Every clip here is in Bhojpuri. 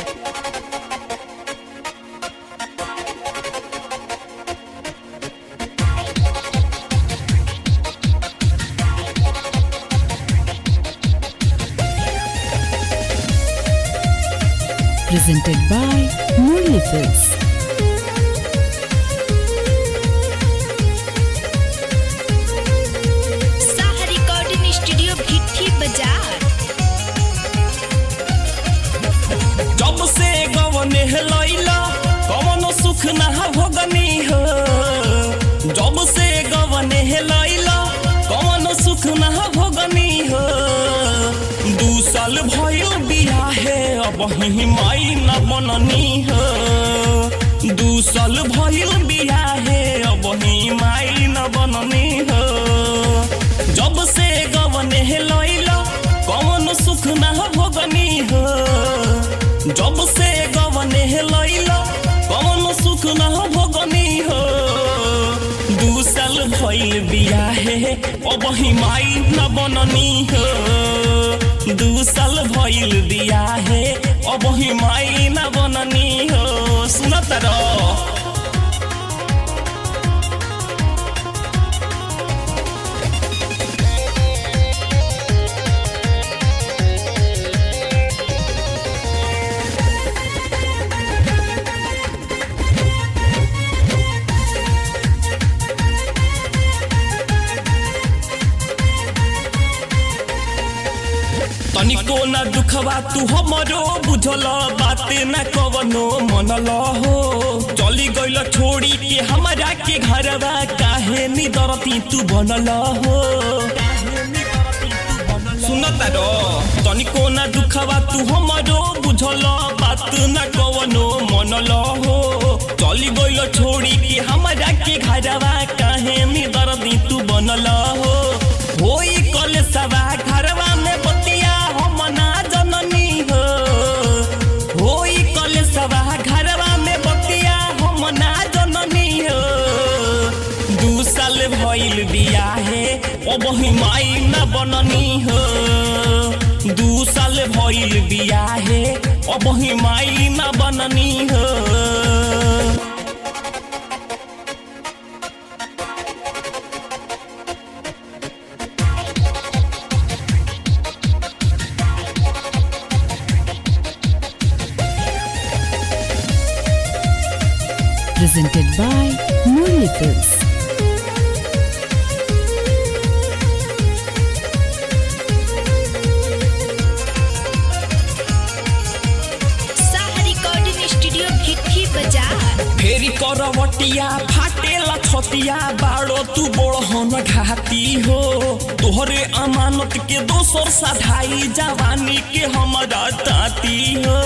presented by Murli Films. Saha recording studio Bhitthi Bazar जब से गवने लैला कवनो सुख ना भोगनी हो जब से गवने लैला कवनो सुख ना भोगनी हो दू साल भइल बियाहे अब ही माई न बननी हो दू साल भइल बियाहे अब ही माई न बननी हो जब से गवने लैला कवनो सुख ना भोगनी हो जब से गवने लैला कवन सुख न भोगनी हो दू साल भइल बियाहे अब ही माई न बननी हो दू साल भइल बियाहे अब ही माई न बननी हो सुनत रह तनिको न दुखवा तू हमरो बुझल बाते न कवनो मनल हो चली गइल छोड़ी के हमरा के घरवा काहे नि दरती तू बनल हो सुनत रो तनिको न दुखवा तू हमरो बुझल बात न कवनो मनल हो चली गइल छोड़ी के हमरा के घरवा काहे नि दरती तू बनल हो होई कल सवा घरवा में बतिया हम ना जननी हो होई कल सवा घरवा में बतिया हम ना जननी हो दू साल भइल बियाहे अब ही माई न बननी हो दू साल भइल बियाहे अब ही माई न बननी हो Presented by Murli Films. Saha recording studio Bhitthi Bazar फेरी करवटिया फाटेला छतिया बाड़ो तू बड़हन घाती हो तोहरे अमानत के दोसर साधाई जवानी के हमरा ताती हो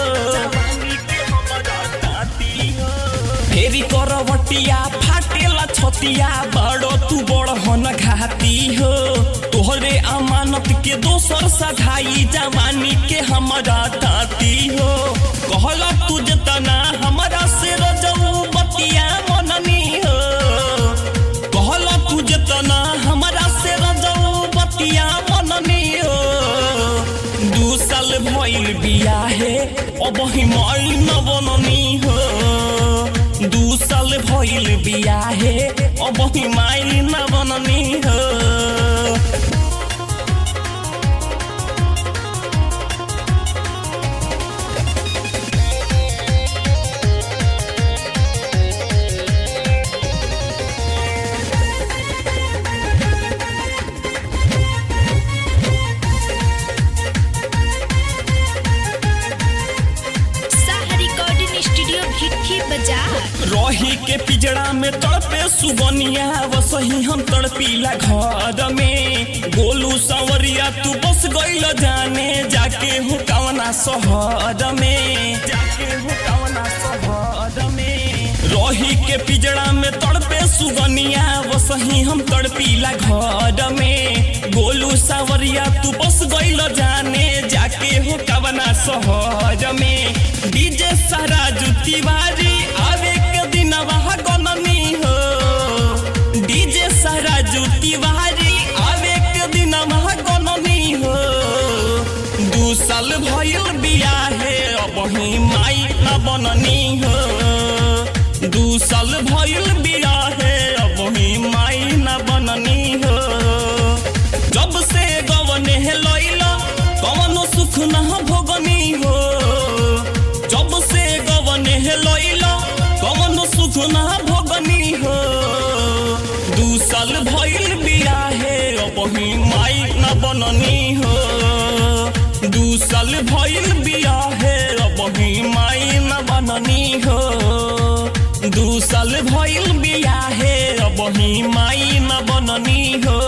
फेरी करवटिया फाटेला छतिया बाड़ो तू बड़हन घाती हो तोहरे अमानत के दोसर साधाई जवानी के हमरा ताती हो कहला तू जना हमरा से रजऊ बतिया मननी हो कहला तू जना हमरा से रजऊ बतिया मननी हो दू साल भइल बियाहे अब ही माई न बननी हो दू साल भइल बियाहे अब ही माई न बननी हो साहा रिकॉर्डिंग स्टूडियो भिट्ठी बाजार रही के पिजड़ा में तड़पे सुगनिया वसही हम तड़पीला घर में गोलू संवरिया तू बस गइल जाने जाके हो कवना शहर में जाके हो कवना शहर में रही के पिजड़ा में तड़पे सुगनिया वसही हम तड़पीला घर में गोलू सावरिया तू बस गइल जाने जाके हो कवना शहर में डीजे सारा तिवारी आवे के दिन वहाँ गननी हो डीजे सारा तिवारी आवे के दिन वहाँ गननी हो दू साल भइल बियाहे अब ही माई न बननी हो दू साल भइल बियाहे अब ही माई न बननी हो जब से गवने लैला कवनो सुख न भोगनी हो जब से गवने लैला कवनो सुख न भोगनी हो दू साल भइल बियाहे अब ही माई न बननी हो दू साल भइल बियाहे अब ही माई न बननी हो दू साल भइल बियाहे अब ही माई न बननी हो